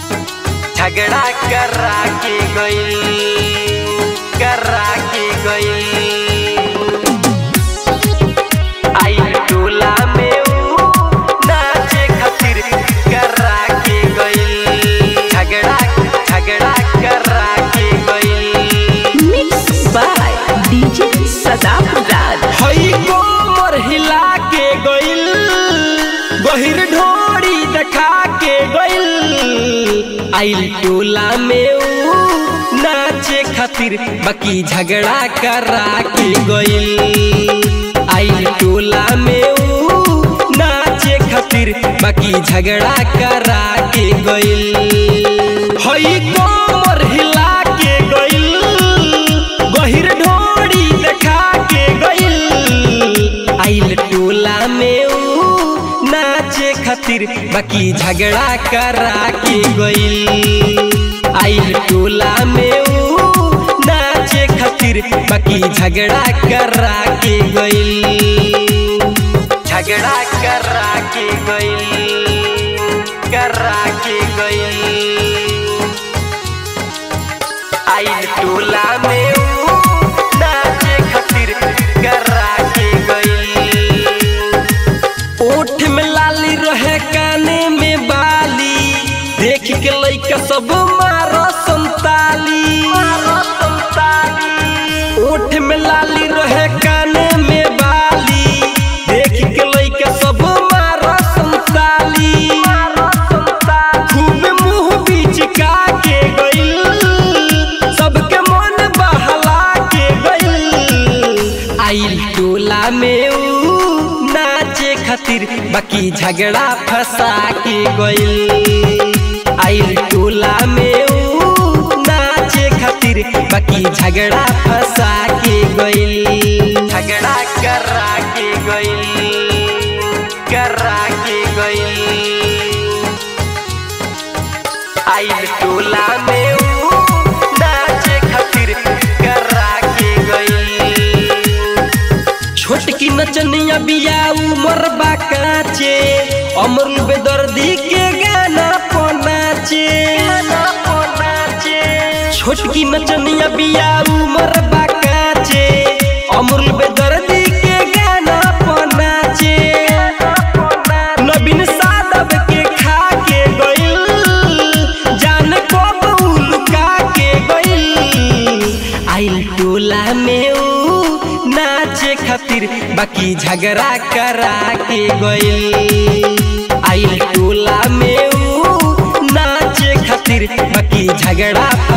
झगड़ा करा के गई करा के गई आई टोला में ऊ नाचे खातिर करा के गई झगड़ा झगड़ा करा के गई mix by DJ Sadab Raj हई कोमर हिला के गइल गहिर ढोरी देखा के गइल आइल टोला में ऊ नाचे खातिर बाकी झगड़ा करा के गइल आइल टोला में ऊ नाचे खातिर बाकी झगड़ा करा के गइल हई कोमर हिला के गइल गहिर ढोरी देखा के गइल आइल टोला में ऊ नाचे खातिर बाकी झगड़ा करा के गइल आइल टोला में ऊ नाचे खातिर बाकी झगड़ा करा के गइल झगड़ा करा के गइल करा के गइल आइल टोला में ऊ नाचे खातिर करा के गइल ओठ में लाली रहे काने में बाली देख के लइका सब मारो संताली ओठ में लाली रहे काने में बाली देख के लइका सब मारो संताली खूब मुंह बिचका के गइल सबके मन बहला के गइल आइल टोला में ऊ नाचे खातिर बाकी झगड़ा फंसा के गइल आइल टोला में ऊ नाचे खातिर बाकी झगड़ा फंसा के गइल झगड़ा करा के गइल करा के गइल आइल टोला में ऊ नाचे खातिर करा के गइल छोटकी नचनिया बिया उमर बा काचे अमरुल बेदर्दी के गाना पनाचे छोटकी नचनिया बिया उमर बा काचे अमरुल बेदर्दी के गाना पनाचे नवीन सादब के खा के गइल जान कब उलका के गइल आइल टोला में ऊ नाचे खातिर बाकी झगड़ा करा के गइल आइल टोला में ऊ नाचे खातिर बाकी झगड़ा